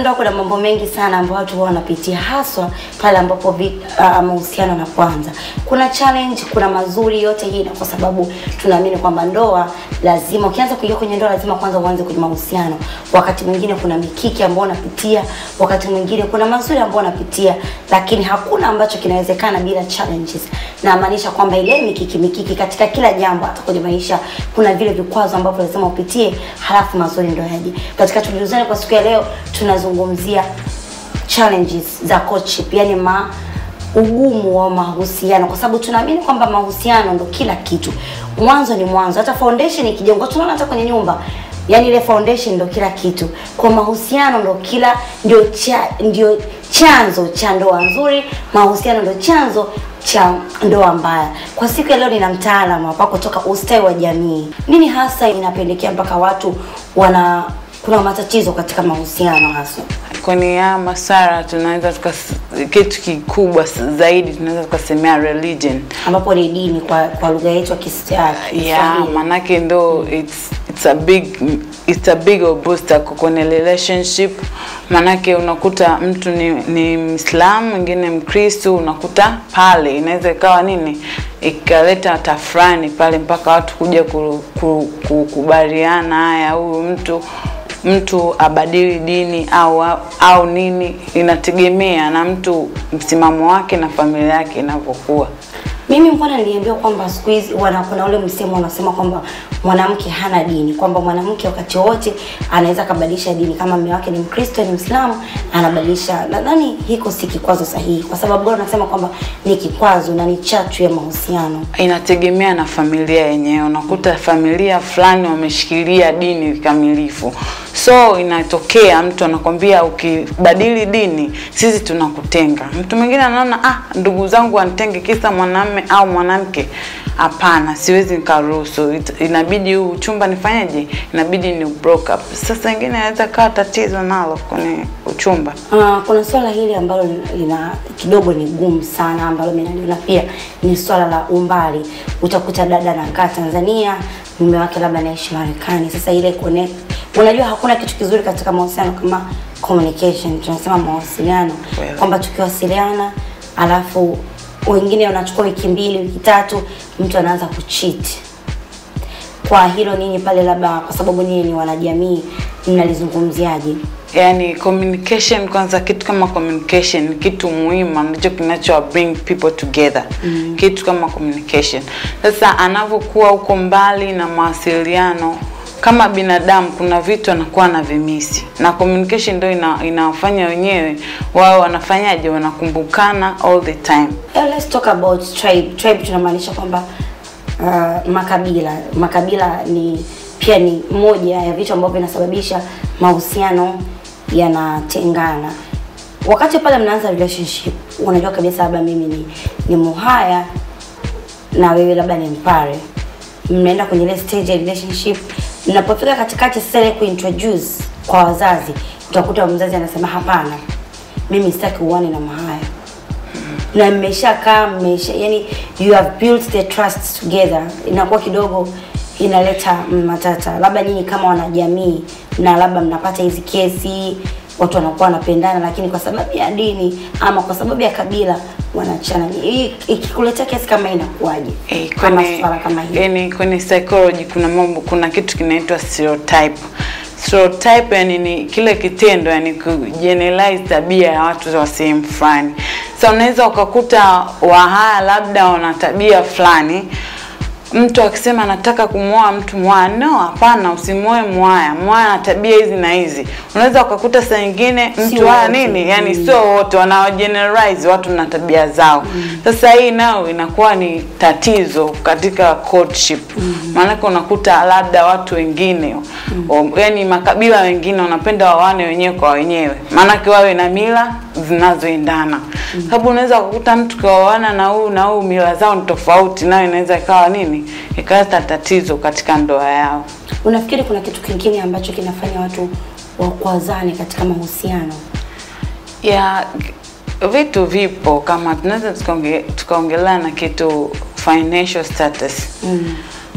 ndoa kuna mambo mengi sana ambayo watu huwa wanapitia haswa pale ambapo vi- ah, mahusiano yanapoanza. Kuna challenge, kuna mazuri, yote hii na kwa sababu tunaamini kwamba ndoa lazima, ukianza kuingia kwenye ndoa lazima kwanza uanze kwenye mahusiano. Wakati mwingine kuna mikiki ambayo unapitia, wakati mwingine kuna mazuri ambayo unapitia, lakini hakuna ambacho kinawezekana bila challenges. Na maanisha kwamba ile mikiki mikiki katika kila jambo, hata kwenye maisha kuna vile vikwazo ambavyo lazima upitie, halafu mazuri ndio yaje. Katika tulizozani kwa siku ya leo tunazungumzia challenges za courtship, yani ma ugumu wa mahusiano, kwa sababu tunaamini kwamba mahusiano ndo kila kitu. Mwanzo ni mwanzo, hata foundation ikijengwa, tunaona hata kwenye nyumba yani ile foundation ndo kila kitu. Kwa mahusiano ndo kila ndio cha, ndio chanzo cha ndoa nzuri, mahusiano ndo chanzo cha ndoa mbaya. Kwa siku ya leo nina mtaalamu hapa kutoka ustawi wa jamii. Nini hasa inapelekea mpaka watu wana kuna matatizo katika mahusiano hasa? kwenye haya masara tunaweza tukas- kitu kikubwa s- zaidi tunaweza tukasemea religion ambapo ni dini kwa kwa lugha yetu ya Kis- ya yeah, Kiswahili. manake ndo it's, it's a big it's a big obstacle kwenye relationship manake unakuta mtu ni, ni mwislamu mwingine mkristu unakuta pale inaweza ikawa nini ikaleta tafrani pale mpaka watu kuja ku- ku- kukubaliana haya huyu mtu mtu abadili dini au au nini inategemea na mtu msimamo wake na familia yake inavyokuwa Mimi mbona niliambiwa kwamba siku hizi wana kuna ule msemo unasema kwamba mwanamke hana dini, kwamba mwanamke wakati wote anaweza kabadilisha dini. Kama mume wake ni Mkristo, ni Mwislamu, anabadilisha. Nadhani hiko si kikwazo sahihi, kwa sababu bora nasema kwamba ni kikwazo na ni chachu ya mahusiano. inategemea na familia yenyewe. Unakuta familia fulani wameshikilia dini kikamilifu, so inatokea mtu anakwambia ukibadili dini sisi tunakutenga. Mtu mwingine anaona ah, ndugu zangu wanitenge kisa mwanamme au mwanamke. Hapana, siwezi nikaruhusu. It- Inabidi huu uchumba nifanyeje? Inabidi ni broke up. Sasa ingine inaweza kawa tatizo nalo kwenye uchumba. Uh, kuna swala hili ambalo lina kidogo ni gumu sana ambalo mimi naliona pia ni swala la umbali. Utakuta dada anakaa Tanzania, mume wake labda anaishi Marekani. Sasa ile connect, unajua hakuna kitu kizuri katika mahusiano kama communication, tunasema mawasiliano, Kweli. kwamba tukiwasiliana alafu wengine wanachukua wiki mbili, wiki tatu, mtu anaanza kucheat kwa hilo ninyi pale labda kwa sababu ninyi ni wanajamii mnalizungumziaje? yani communication kwanza kitu kama communication ni kitu muhimu ndicho kinacho bring people together mm. kitu kama communication sasa anavyokuwa huko mbali na mawasiliano kama binadamu kuna vitu anakuwa na vimisi na communication ndio ina, inawafanya wenyewe wao wanafanyaje wanakumbukana all the time Yeah, let's talk about tribe. Tribe tunamaanisha kwamba uh, makabila. Makabila ni pia ni moja ya vitu ambavyo vinasababisha mahusiano yanatengana. Wakati pale mnaanza relationship, unajua kabisa labda mimi ni, ni Muhaya na wewe labda ni Mpare. Mnaenda kwenye ile stage ya relationship, mnapofika katikati sasa ile kuintroduce kwa wazazi, utakuta mzazi anasema hapana, mimi sitaki uone na Muhaya na mmeshakaa mmesha yani you have built the trust together inakuwa kidogo inaleta matata labda nyinyi kama wanajamii na labda mnapata hizi kesi watu wanakuwa wanapendana lakini kwa sababu ya dini ama kwa sababu ya kabila wanachana hii ikikuletea kesi kama hii inakuwaje Eh, kama kwenye, swala kama hili yani kwenye psychology kuna mambo kuna kitu kinaitwa stereotype stereotype yani ni kile kitendo yani kugeneralize tabia ya watu wa sehemu fulani so unaweza ukakuta wahaya labda wana tabia fulani mtu akisema nataka kumwoa mtu mwaya no hapana usimwoe mwaya mwaya na tabia hizi na hizi unaweza ukakuta saa nyingine Si mtu haya wote. nini yani Mm. sio wote wanaogeneralize watu na tabia zao sasa hii nayo inakuwa ni tatizo katika courtship maanake unakuta labda watu wengine o- yani makabila wengine wanapenda wawane wenyewe kwa wenyewe maanake wawe na mila zinazoendana sababu unaweza kukuta mtu kaoana na huyu na huyu mila zao ni tofauti nayo inaweza ikawa nini ikaleta tatizo katika ndoa yao unafikiri kuna kitu kingine ambacho kinafanya watu wakwazane katika mahusiano ya vitu vipo kama tunaweza tukaonge- tukaongelea na kitu financial status mm.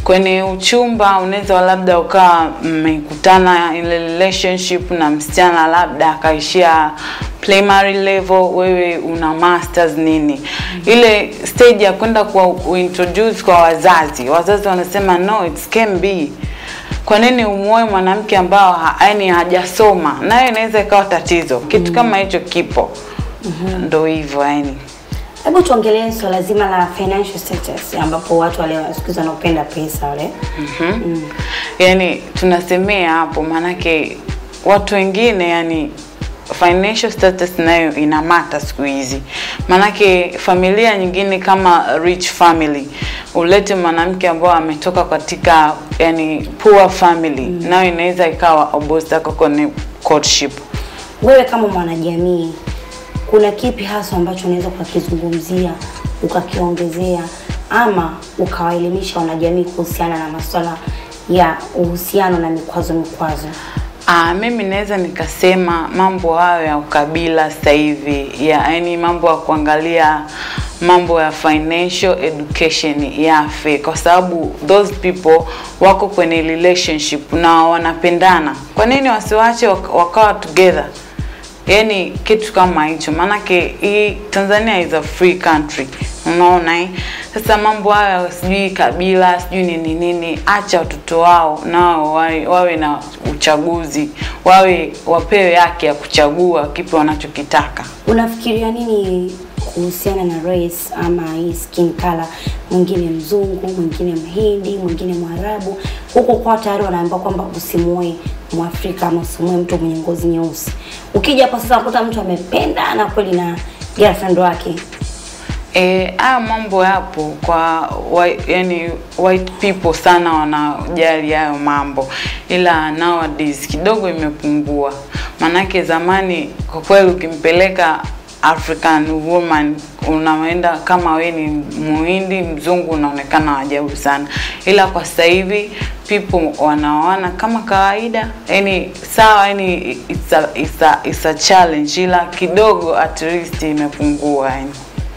kwenye uchumba unaweza labda ukawa mmekutana ile relationship na msichana labda akaishia primary level, wewe una masters nini, ile stage ya kwenda kwa kuintroduce kwa wazazi, wazazi wanasema no it can be kwa nini umuoe mwanamke ambao ha, yani hajasoma, nayo inaweza ikawa tatizo. Kitu kama hicho kipo, ndo hivyo yani. Hebu tuongelee swala zima la financial status ambapo watu wale siku hizi wanaopenda pesa wale. mm. yani tunasemea hapo maanake watu wengine yani financial status nayo ina mata siku hizi maanake familia nyingine kama rich family ulete mwanamke ambao ametoka katika yani poor family nayo inaweza ikawa obstacle kwenye courtship Wewe kama mwanajamii, kuna kipi hasa ambacho unaweza ukakizungumzia ukakiongezea ama ukawaelimisha wanajamii kuhusiana na masuala ya uhusiano na mikwazo mikwazo? Ah, mimi naweza nikasema mambo hayo ya ukabila sasa hivi ya yani mambo ya kuangalia mambo ya financial education yafe, kwa sababu those people wako kwenye relationship na wanapendana. Kwa nini wasiwache wak- wakawa together? yani kitu kama hicho, maanake hii Tanzania is a free country, unaona eh? Sasa mambo hayo sijui kabila sijui nini nini, acha watoto wao nao wawe, wawe na uchaguzi, wawe wapewe haki ya kuchagua kipi wanachokitaka. Unafikiria nini kuhusiana na race ama hii skin color? Mwingine mzungu, mwingine mhindi, mwingine mwarabu. Huko kwa tayari wanaambiwa kwamba usimuoe mwafrika ama usimuoe mtu mwenye ngozi nyeusi. Ukija hapo sasa unakuta mtu amependa na kweli na girlfriend wake Eh, haya mambo yapo kwa whi- yani white people sana wanajali hayo mambo, ila nowadays kidogo imepungua. Manake zamani kwa kweli ukimpeleka African woman unaenda kama we ni muhindi mzungu, unaonekana ajabu sana, ila kwa sasa hivi people wanaoana kama kawaida, yani sawa, yani it's a, it's a, it's a challenge, ila kidogo at least imepungua yani.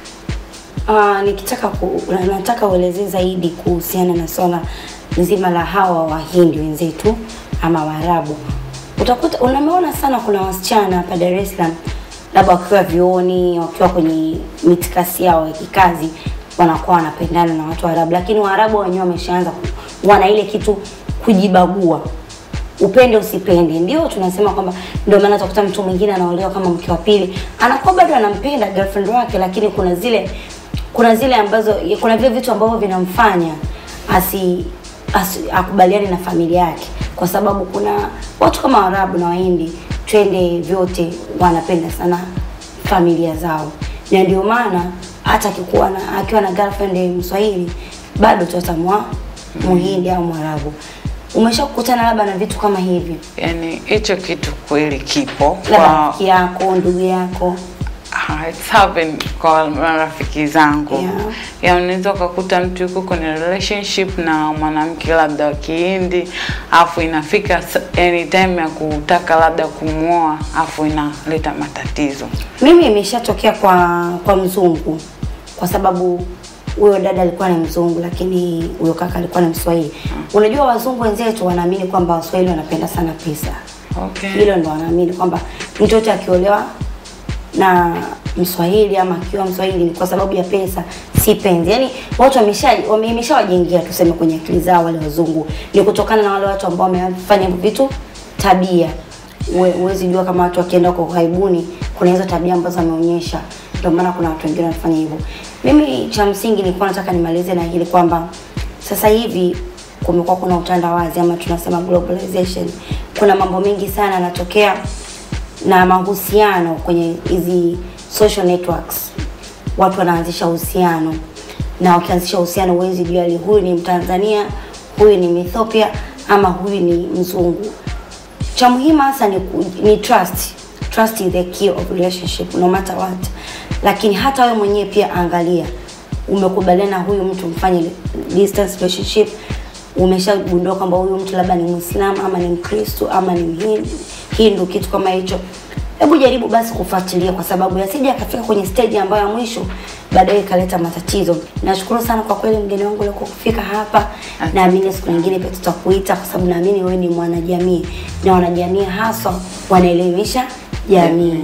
Uh, nikitaka ku, na- nataka uelezee zaidi kuhusiana na swala nzima la hawa wahindi wenzetu ama waarabu. Utakuta unameona sana kuna wasichana hapa Dar es Salaam labda wakiwa vioni, wakiwa kwenye mitikasi yao ya kikazi wanakuwa wanapendana na watu Waarabu, lakini Waarabu wenyewe wameshaanza ku- wana ile kitu kujibagua upende usipende, ndio tunasema kwamba ndio maana utakuta mtu mwingine anaolewa kama mke wa pili, anakuwa bado anampenda girlfriend wake, lakini kuna zile kuna zile ambazo kuna vile vitu ambavyo vinamfanya asi, asi akubaliane na familia yake, kwa sababu kuna watu kama Waarabu na Wahindi twende vyote wanapenda sana familia zao, na ndio maana hata akikuwa na akiwa na girlfriend Mswahili bado tutamwa Muhindi au Mwarabu. Umeshakutana labda na vitu kama hivi, yani hicho kitu kweli kipo labda kwa rafiki yako, ndugu yako? Ah, it's happened kwa marafiki zangu Yeah. ya unaweza ukakuta mtu yuko kwenye relationship na mwanamke labda wa Kihindi afu inafika s- any time ya kutaka labda kumwoa afu inaleta matatizo. Mimi imeshatokea kwa kwa mzungu, kwa sababu huyo dada alikuwa ni mzungu, lakini huyo kaka alikuwa ni Mswahili. Unajua wazungu wenzetu wanaamini kwamba Waswahili wanapenda sana pesa, Okay. hilo ndo wanaamini kwamba mtoto akiolewa na Mswahili ama akiwa Mswahili ni kwa sababu ya pesa, si penzi. Yaani watu wamesha wame- imeshawajengia tuseme kwenye akili zao wale wazungu, ni kutokana na wale watu ambao wamefanya hivyo vitu tabia. Uwe- Huwezi jua kama watu wakienda kwa uhaibuni kuna hizo tabia ambazo wameonyesha, ndio maana kuna watu wengine wanafanya hivyo. Mimi cha msingi nilikuwa nataka nimalize na hili kwamba sasa hivi kumekuwa kuna utandawazi ama tunasema globalization. Kuna mambo mengi sana yanatokea na mahusiano kwenye hizi social networks. Watu wanaanzisha uhusiano na wakianzisha uhusiano, huwezi jua li huyu ni Mtanzania, huyu ni Ethiopia ama huyu ni mzungu. Cha muhimu hasa ni, ku- ni trust. Trust is the key of relationship no matter what. Lakini hata wewe mwenyewe pia angalia, umekubaliana na huyu mtu mfanye distance relationship, umeshagundua kwamba huyu mtu labda ni Muislamu ama ni Mkristo ama ni Mhindu, Hindu, kitu kama hicho. hebu jaribu basi kufuatilia, kwa sababu yasije akafika kwenye stage ambayo ya mwisho baadaye ikaleta matatizo. Nashukuru sana kwa kweli mgeni wangu leo kufika hapa. Naamini siku nyingine pia tutakuita, kwa sababu naamini wewe ni mwanajamii na wanajamii haswa wanaelimisha jamii.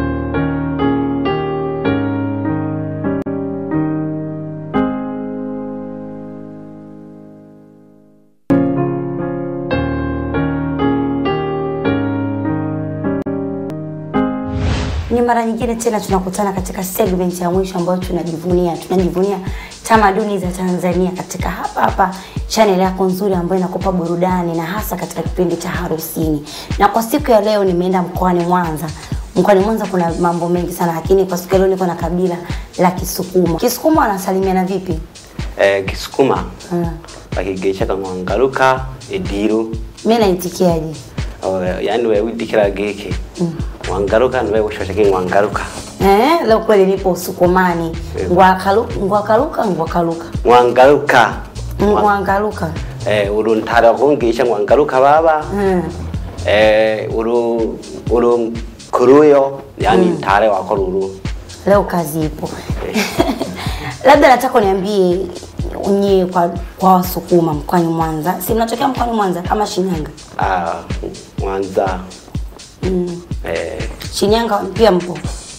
Ni mara nyingine tena tunakutana katika segment ya mwisho ambayo tunajivunia tunajivunia tamaduni za Tanzania katika hapa hapa channel yako nzuri ambayo inakupa burudani na hasa katika kipindi cha harusini. Na kwa siku ya leo nimeenda mkoani Mwanza. Mkoani Mwanza kuna mambo mengi sana, lakini kwa siku ya leo niko na kabila la Kisukuma. Kisukuma wanasalimiana vipi? eh, Kisukuma Mm. bakigeshaga mwangaruka ediru Mimi naitikiaje? Oh, yani wewe udikira geke mwangaruka niwe ushosheke mwangaruka Eh, leo kweli nipo Usukumani. Ngwakaluka, ngwakaluka, ngwakaluka. mwangaruka Ngwangaluka. eh, uru ntara kungisha mwangaruka baba Mm. eh, uru uru kuruyo yani ntare wako ruru leo kazi ipo labda nataka uniambie nyie kwa kwa wasukuma mkoani mwanza si mnatokea mkoani mwanza ama shinyanga ah, mwanza mm. eh, shinyanga pia mpo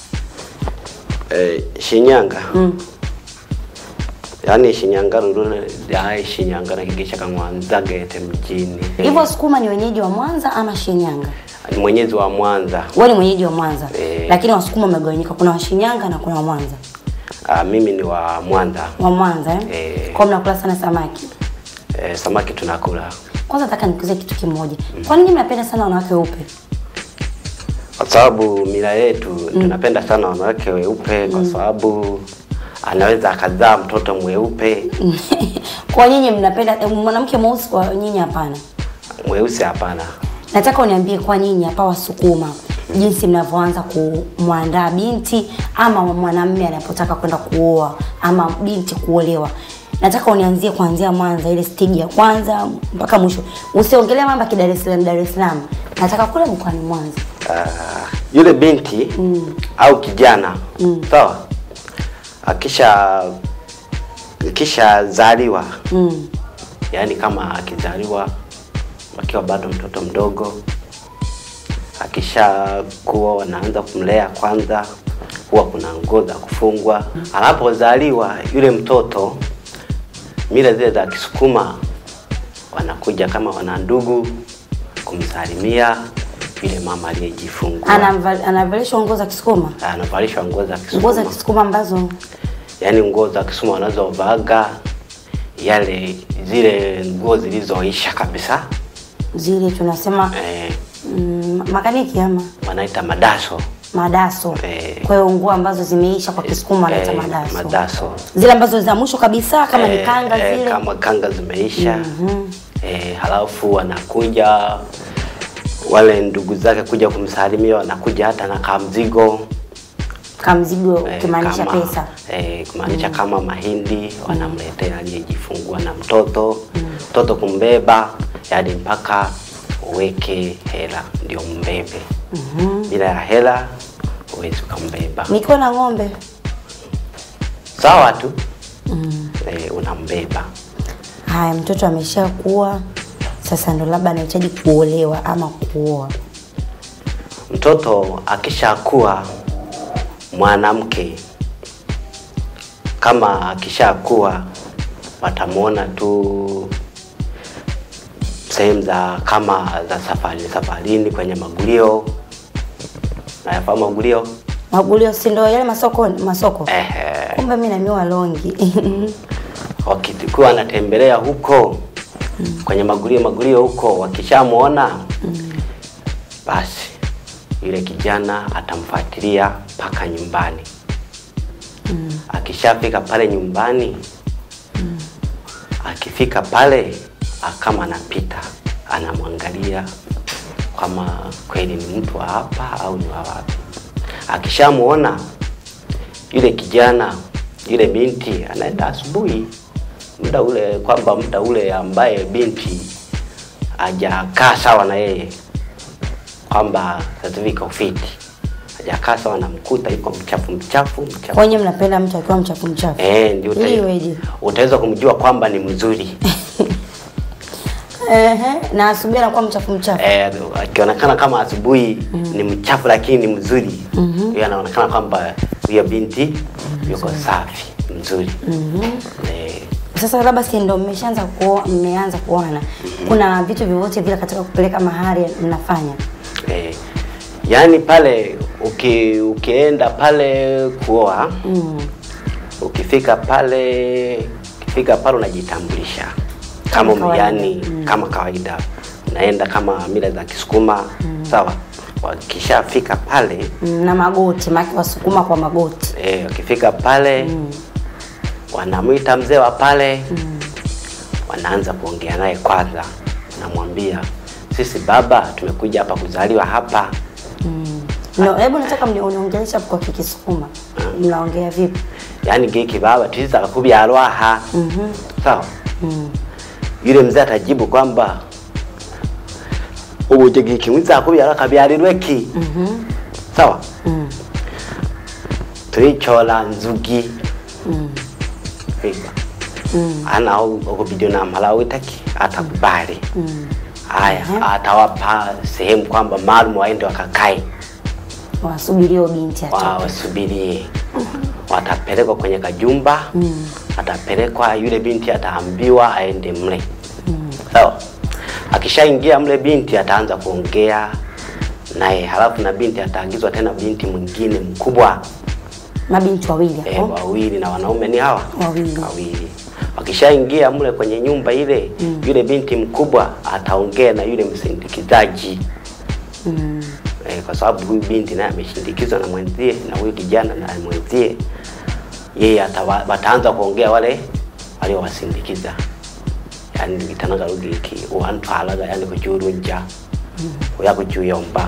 eh, shinyanga mm. yani shinyanga ruru ya shinyanga nakigeshaga mwanza gete mjini hivyo wasukuma ni wenyeji wa mwanza ama shinyanga ni mwenyezi wa mwanza wewe ni mwenyeji wa mwanza Eh. lakini wasukuma wamegawanyika kuna washinyanga na kuna wa mwanza ah, mimi ni wa mwanza wa mwanza eh? Eh. kwa mnakula sana samaki eh, samaki tunakula kwanza nataka nikuulize kitu kimoja kwa nini mnapenda sana wanawake weupe kwa sababu mila yetu tunapenda sana wanawake weupe kwa sababu anaweza akazaa mtoto mweupe kwa nyinyi mnapenda eh, mwanamke mweusi kwa nyinyi hapana mweusi hapana Nataka uniambie kwa nyinyi hapa Wasukuma jinsi mnavyoanza kumwandaa binti ama mwanamume anapotaka kwenda kuoa ama binti kuolewa. Nataka unianzie kuanzia Mwanza, ile stage ya kwanza mpaka mwisho. Usiongelee mambo ya Dar es Salaam, Dar es Salaam. Nataka kule mkoani Mwanza. Ah, yule binti au kijana sawa akisha akishazaliwa Mm. yaani kama akizaliwa akiwa bado mtoto mdogo akishakuwa wanaanza kumlea kwanza huwa kuna nguo za kufungwa anapozaliwa yule mtoto mila zile za kisukuma wanakuja kama wana ndugu kumsalimia yule mama aliyejifungua Anamva- Anavalishwa nguo za Kisukuma. anavalishwa nguo za Nguo za kisukuma Kisukuma ambazo yaani nguo za kisukuma wanazovaga yale zile nguo zilizoisha kabisa zile tunasema eh, mm, makaniki ama wanaita madaso madaso. Eh. Kwa hiyo nguo ambazo zimeisha kwa Kisukuma wanaita eh, madaso. madaso Zile ambazo za mwisho kabisa kama ni Eh, kanga eh, zile. kama kanga zimeisha eh, halafu wanakuja wale ndugu zake kuja kumsalimia wanakuja hata na kamzigo kamzigo eh, ukimaanisha kama- pesa eh, kumaanisha kama mahindi wanamletea aliyejifungua na mtoto mtoto kumbeba hadi mpaka uweke hela ndio mbebe bila ya hela huwezi ukambeba nikiwa na ng'ombe sawa tu eh, unambeba haya mtoto ameshakuwa sasa ndo labda anahitaji kuolewa ama kuoa mtoto akishakuwa mwanamke kama akishakuwa watamwona tu sehemu za kama za safari safarini kwenye magulio nayafahamu magulio magulio si ndo yale masoko masoko Ehe. kumbe mi namiwa longi wakikuwa anatembelea huko kwenye magulio magulio huko wakishamwona basi yule kijana atamfuatilia mpaka nyumbani akishafika pale nyumbani akifika pale kama anapita anamwangalia kama kweli ni mtu wa hapa au ni wa wapi akishamwona yule kijana yule binti anaenda asubuhi muda ule kwamba muda ule ambaye binti hajakaa sawa na yeye kwamba sasa hivi iko fiti hajakaa sawa, namkuta yuko mchafu mchafu mchafu Kwenye mnapenda mtu akiwa mchafu mchafu. eh, ndio uta- Ili iweje? utaweza kumjua kwamba ni mzuri Ehe, na asubuhi anakuwa mchafu mchafu. eh, akionekana kama asubuhi ni mchafu lakini ni mzuri huyo anaonekana kwamba huyo binti yuko safi mzuri eh, Sasa labda si ndo mmeshaanza kuo, mmeanza kuona kuna vitu vyovyote vile katika kupeleka mahari mnafanya? eh, yaani pale uki, ukienda pale kuoa Mm. ukifika pale ukifika pale unajitambulisha kama Kama kawaida. yani kama kawaida unaenda kama mila za Kisukuma sawa wakishafika pale Mm, Na magoti, maki wasukuma kwa magoti. eh, wakifika pale wanamwita mzee wa pale wanaanza kuongea naye kwanza namwambia sisi baba tumekuja hapa kuzaliwa hapa No, hebu nataka mni- uniongelesha kwa Kikisukuma. Mnaongea vipi? yaani giki baba tuiza kubyalwa aha sawa yule mzee atajibu kwamba ubuje giki mwiza kubyalwa kabyalirwe ki sawa tulichola nzugi Fika. ana okubidio na mhala witaki atakubali haya atawapa sehemu kwamba maalum waende wakakae Wasubirio binti atoke. wa wasubirie watapelekwa kwenye kajumba atapelekwa yule binti ataambiwa aende mle sawa akishaingia mle binti ataanza kuongea naye halafu na binti ataagizwa tena binti mwingine mkubwa Mabinti wawili eh, hapo. wawili na wanaume ni hawa Wawili. wawili wakishaingia mle kwenye nyumba ile yule binti mkubwa ataongea na yule msindikizaji Mm. eh, kwa sababu huyu binti naye ameshindikizwa na mwenzie na huyu kijana na mwenzie, yeye atawa- wataanza kuongea wale waliowasindikiza, yani vitanaga rugiki uwantwalaga yani kujurunja uya kujuyomba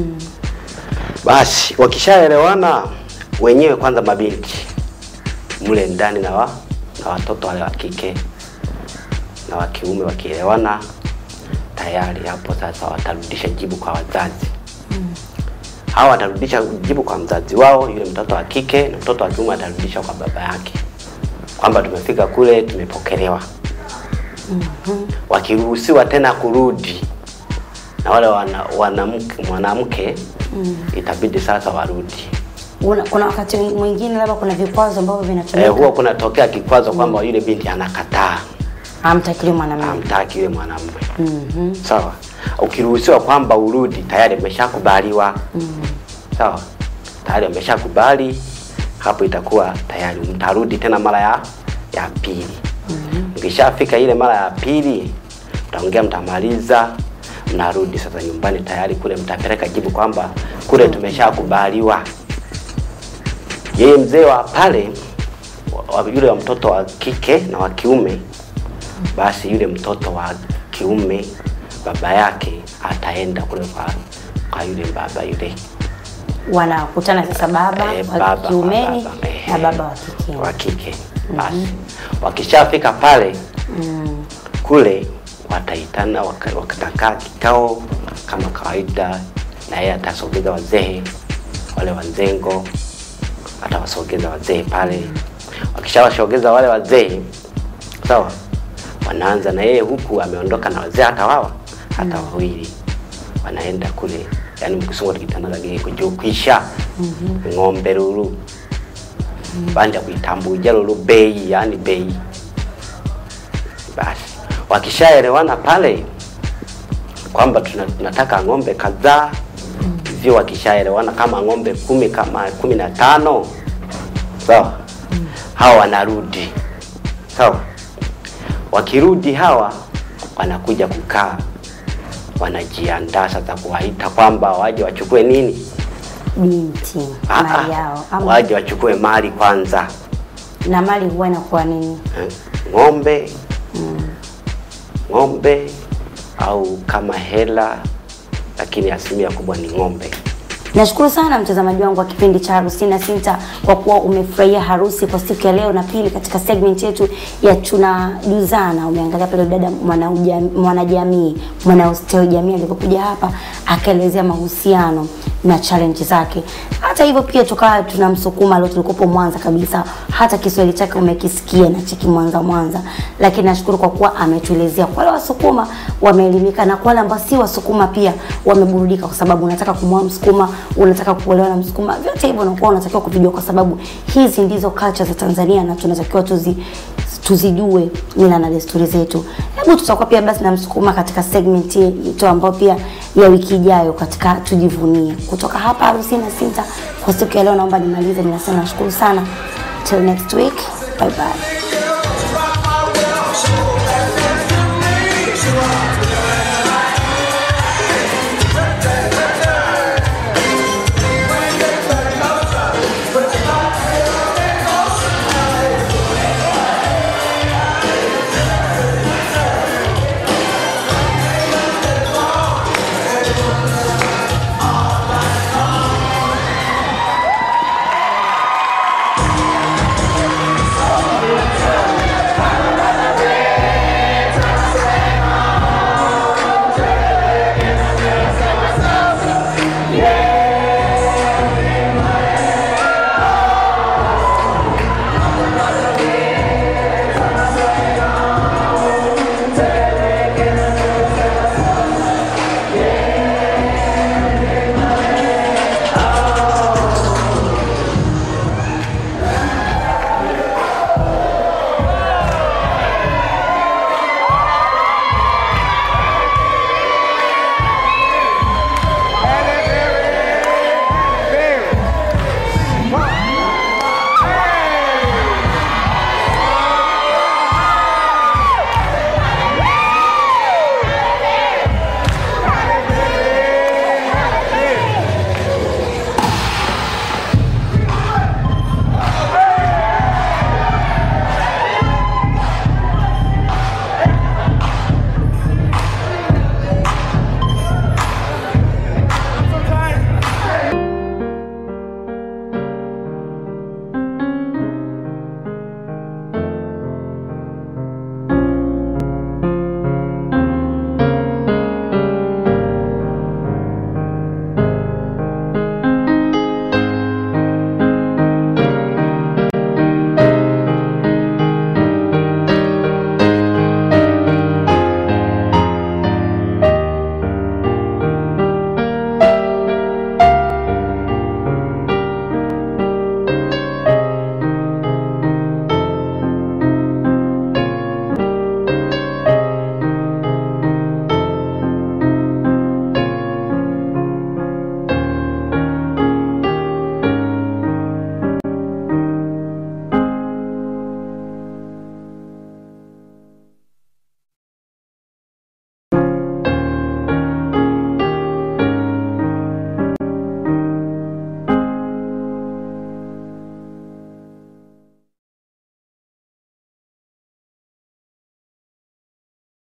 basi wakishaelewana wenyewe kwanza mabinti mle ndani na, wa, na watoto wale wa kike na wa kiume wakielewana tayari hapo sasa watarudisha jibu kwa wazazi hawa watarudisha jibu kwa mzazi wao yule mtoto wa kike na mtoto wa kiume atarudisha kwa baba yake kwamba tumefika kule tumepokelewa wakiruhusiwa tena kurudi na wale wana, wanamke mwanamke itabidi sasa warudi Una, kuna wakati mwingine labda kuna vikwazo ambavyo eh, vinatumika. huwa kunatokea kikwazo kwamba yule binti anakataa Hamtakili mwanamume. hamtaki yule mwanamume Mhm. sawa ukiruhusiwa kwamba urudi tayari ameshakubaliwa sawa tayari ameshakubali hapo itakuwa tayari mtarudi tena mara ya ya pili mkishafika ile mara ya pili mtaongea mtamaliza mnarudi sasa nyumbani tayari kule mtapeleka jibu kwamba kule tumeshakubaliwa yeye mzee wa pale wa- wa- yule wa mtoto wa kike na wa kiume basi yule mtoto wa kiume baba yake ataenda kule kwa, kwa yule baba yule Wanakutana sasa baba Eh, wa baba kwa kiumeni baba, eh, na baba wa kike. wa kike basi wakishafika pale kule wataitana waka- wakatakaa kikao kama kawaida na yeye atasogeza wazee wale wanzengo atawasogeza wazee pale wakishawasogeza wale wazee sawa wanaanza na yeye huku ameondoka na wazee hata wawa hata wawili wanaenda kule yani mkisungu tikitanaga kujukwisha ng'ombe lulu banja kuitambuja lulu bei yani bei basi wakishaelewana pale kwamba tuna- tunataka ng'ombe kadhaa hivyo wakishaelewana kama ng'ombe kumi kama kumi na tano sawa hawa wanarudi sawa wakirudi hawa wanakuja kukaa wanajiandaa sasa kuwaita kwamba waje wachukue nini Binti Ah, mali ah, yao ama waje wachukue mali kwanza na mali huwa inakuwa nini? eh, ng'ombe ng'ombe au kama hela lakini asilimia kubwa ni ng'ombe Nashukuru sana mtazamaji wangu wa kipindi cha Harusi na Sinta kwa kuwa umefurahia harusi kwa siku ya leo, na pili katika segment yetu ya tunajuzana, umeangalia pale dada mwanauja- mwanajamii mwanausteo jamii alivyokuja hapa akaelezea mahusiano na challenge zake. Hata hivyo pia tukawa tunamsukuma leo, tulikopo Mwanza kabisa, hata Kiswahili chake umekisikia na cheki Mwanza Mwanza, lakini nashukuru kwa kuwa ametuelezea. Kwa wale Wasukuma wameelimika na kwa wale ambao si Wasukuma pia wameburudika, kwa sababu unataka kumwoa Msukuma, unataka kuolewa na Msukuma, vyote hivyo unakuwa unatakiwa kuvijua, kwa sababu hizi ndizo culture za Tanzania na tunatakiwa tuzi tuzijue mila na desturi zetu. Hebu tutakuwa pia basi na Msukuma katika segment yetu ambayo pia ya wiki ijayo katika tujivunie. Kutoka hapa Harusi na Sinta kwa siku ya leo, naomba nimalize, ninasema nashukuru sana. Till next week, bye bye.